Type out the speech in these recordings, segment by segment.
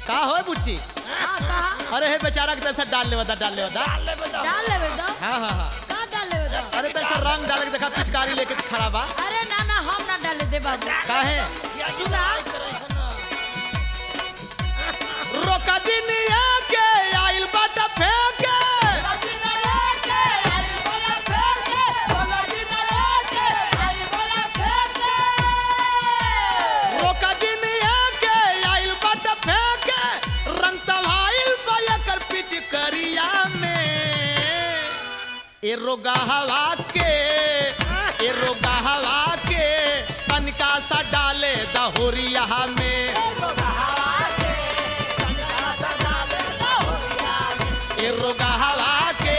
का हो बुच्ची हाँ कहा अरे हे बेचारा के तैसा डाल ले बता डाल ले बता डाल लेवे तो हाँ हाँ हाँ कहाँ डाल लेवे तो अरे तैसा रंग डाल के देखा पिचकारी लेके खड़ा बा अरे ना ना हम ना डाले दे बाबू काहे सुना रोका जिनिया के आइल बाटा फेंके रोका जिनिया के आइल बाटा फेंके रंग तवाइल बा एकर पिचकरिया में ए रोगा हवा के ए रोगा हवा के तनिका सा डाले दहोरिया में ए रोगा हवा के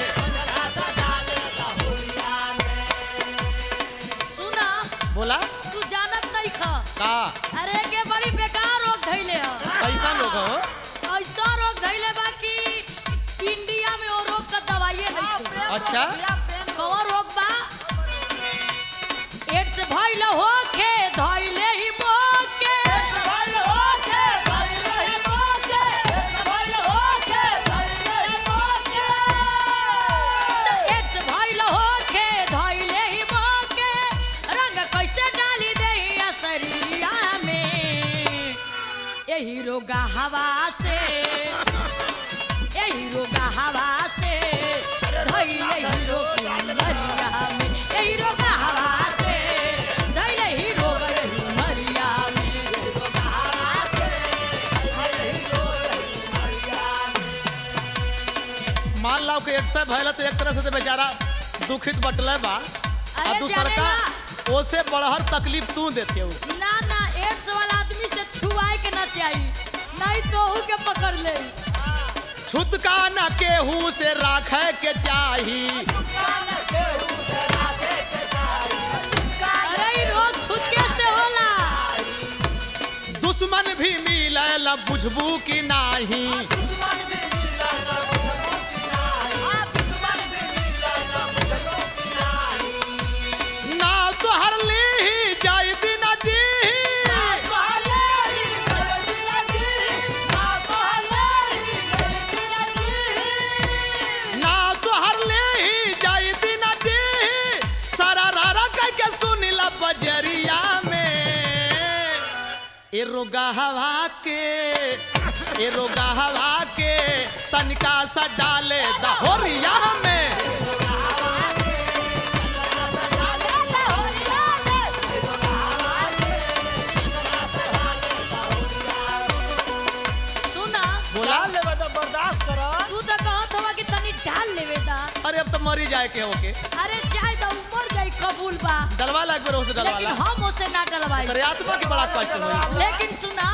सुना बोला तू जानत नहीं खा का अरे के बड़ी बेकार रोग धैले ह कैसा लोग हो ऐसा रोग धैले बा कि इंडिया में वो रोग का दवाई नहीं थे अच्छा कौन रोग बा एड्स भइल होखे धइले ही मोके एड्स भइल होखे धइले ही मोके रंग कैसे डाली देही शरीरिया में यही रोगा हवा से यही रोगा हवा से धइले ही रोग मरिया में यही रोगा हवा से धइले ही रोग मरिया में मान लो कि एक सौ भैल तो एक तरह से तो बेचारा दुखित बटले बा अरे आ दूसर का जानेला। ओसे बड़हर तकलीफ तू देते हो ना ना एड्स वाला आदमी से छुआए के ना चाहिए नहीं तो हु के पकड़ ले छुतका न केहू से राखे के चाही अरे ई रोग छुटके से होला दुश्मन भी मिले बुझबू की नाही ना तो हर ली ही जाई बिना जी ना तो हर ली ही जाई बिना जी सारा रारा कह के सुनिला बजरिया में ए रोगा हवा के ए रोगा हवा के तनिका सा डाले दहोरिया में सुना बोला लेवे तो बर्दाश्त करो तू तो कहत हवा कि तनी डाल लेवे दा अरे अब तो मरी जाए के होके अरे चाहे तो उमर जाई कबूल बा डलवा लाग बेर उसे डलवा लेकिन ला हम उसे ना डलवाई तेरे आत्मा की बड़ा कष्ट हुई लेकिन सुना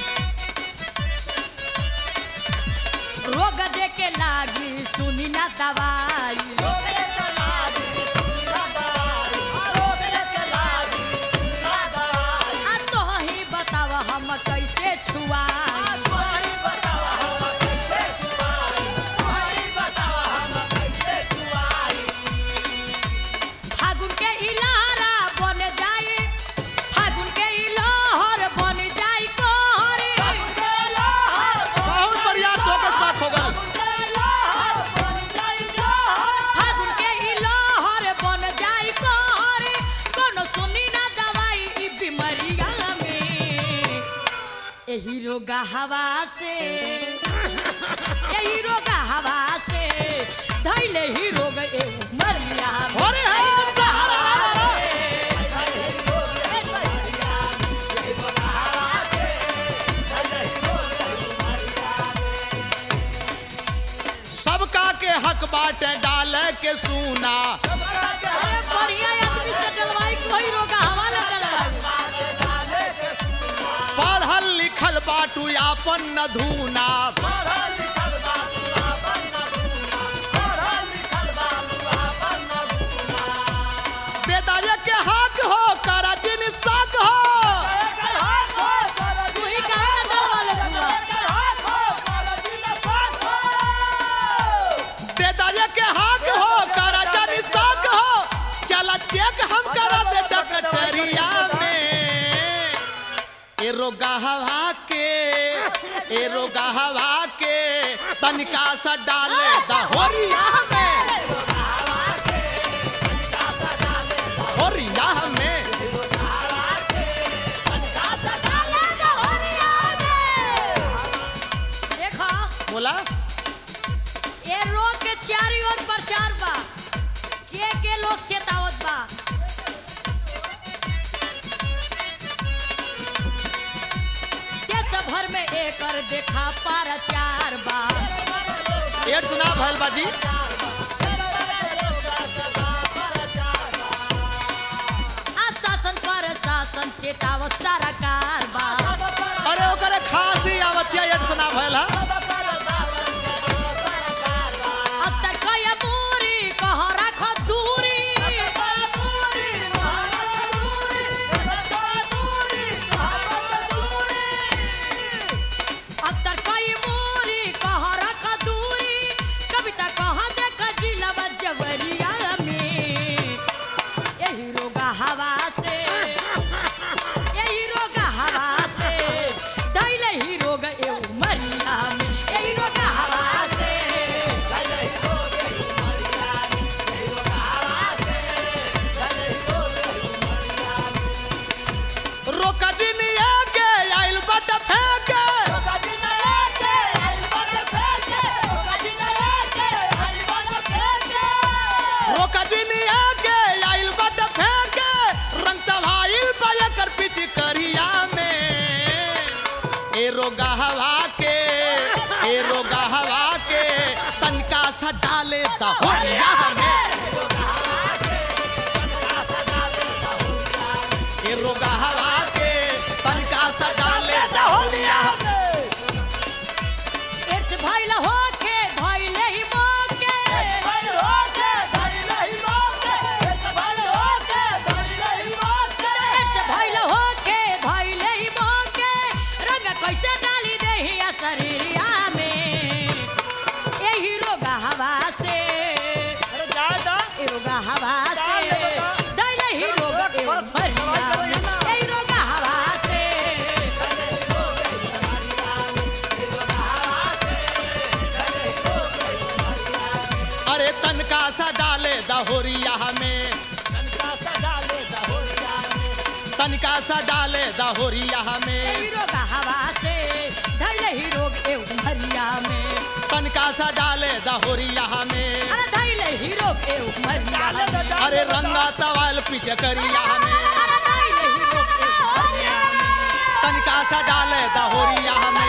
रोग दे के लागी सुनी ना दवाई आ तो ही बताव हम कैसे छुआई फागुन के इलाहारा बन जाई फागुन के इलाहर बन जाई कोहरी बहुत बढ़िया तो के साथ हो गल फागुन के इलाहर बन जाई कोहरी कोनो सुनी ना दवाई ई बीमारिया में एही रोगा हवा से एही रोगा हवा से धैले ही रोग ए मरिया में। अरे हाँ, एही रोगा सहारा। हवा से सबका के हक बाटे डाले के सूना अरे बढ़िया आदमी से डलवाई कोई रोगा हवाला डलवाई पढ़ल लिखल बाटू आपन न धूना बेदाये के हक हो करा जिन साक हो तू ही कहा ना डलवा ले पूरा बेदाये के हक हो करा जिन साक हो चला चेक हम करा दे डकटरिया में ए रोगा हवा के ए रोगा हवा के तनिका सा डाले दहोरिया में होरिया में देखा बोला ये रोग के चारी ओर प्रचार बा के के लोग चेतावत बा देश भर में एकर देखा प्रचार बा एड्स ना भैल बाजी आशासन पर शासन चेतावत सरकार बा अरे ओकरे खांसी आवतिया एड्स ना भैल हा अब तक कया मूरी कहाँ रखो दूरी अब तक कई मूरी कहाँ रखो दूरी कविता कहाँ देखा जिला जवरिया में यही रोगा हवा से यही रोगा हवा से दैले ही रोग एऊ मरिया में यही रोगा हवा से रोका जिनिया के आइल बट फेंके रोका जिनिया के आइल बट फेंके रंग तवाइल पाया कर पिच करिया में ए रोगा हवा के ए रोगा हवा के तनका सा डाले दहोरिया में ए रोगा हवा के तनका सा डाले दहोरिया में एड्स भइल होके भइले ही मौके एड्स भइल होके भइले ही मौके रंग कैसे डाली देही आ शरीरिया में यही रोगा हवा से ए रोगा हवा से दैले ही रोग ए मरिया में यही रोगा हवा से अरे तनका सा डाले दहोरिया में तनका सा डाले दहोरिया में यही रोगा हवा से दैले ही रोग ए मरिया में तनका सा डाले दहोरिया में अरे दैले ही रोग ए मरिया में अरे रंगा तवाल पीछे करिया में अरे दैले ही रोग ए मरिया में तनका सा डाले दहोरिया में